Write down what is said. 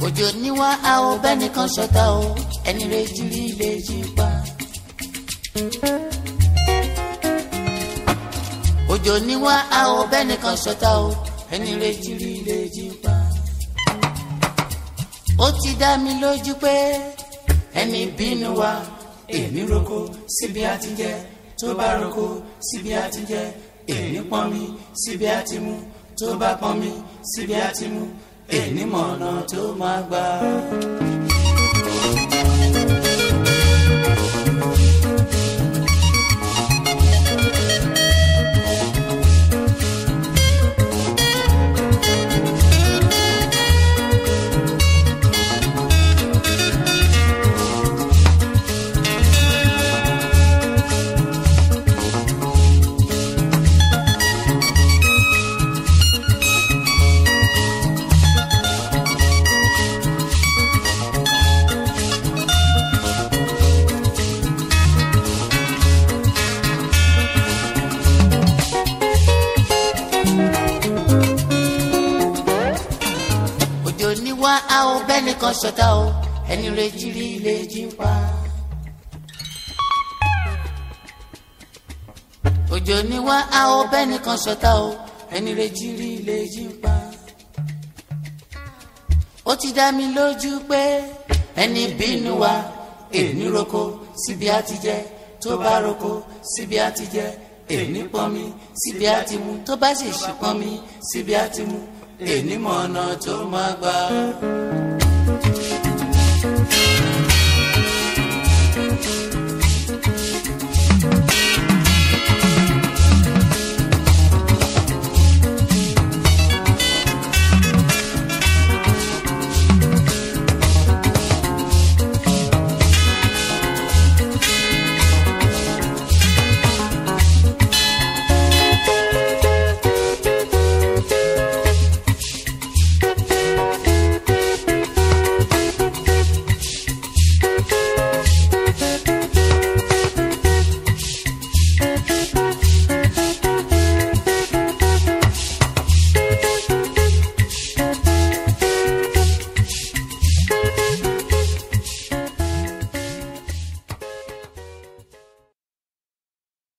òjò níwá a ò bẹ́nìkan ṣọ̀tá o ẹni rẹ̀ jí rí lè jí pa. òjò níwá a ò bẹ́nìkan ṣọ̀tá o ẹni rẹ̀ jí rí lè jí pa. ó ti dá mi lójú pé ẹni bínú wa èmi roko síbi àti jẹ tó bá roko síbi àti jẹ èmi pọn mi síbi àti mu tó bá pọn mi síbi àti mu èmi mọ̀nà tó máa gbà. òjò níwá a ò bẹ́nìkan ṣọ̀tá o ẹni rẹ̀ jí rí lè jí pa. òjò níwá a ò bẹ́nìkan ṣọ̀tá o ẹni rẹ̀ jí rí lè jí pa. ó ti dá mi lójú pé ẹni bínú wa èmi roko síbi àti jẹ tó bá roko síbi àti jẹ èmi pọn mi síbi àti mu tó bá sì ṣì pọn mi síbi àti mu èmi mọ̀ ọ̀nà tó máa gbà.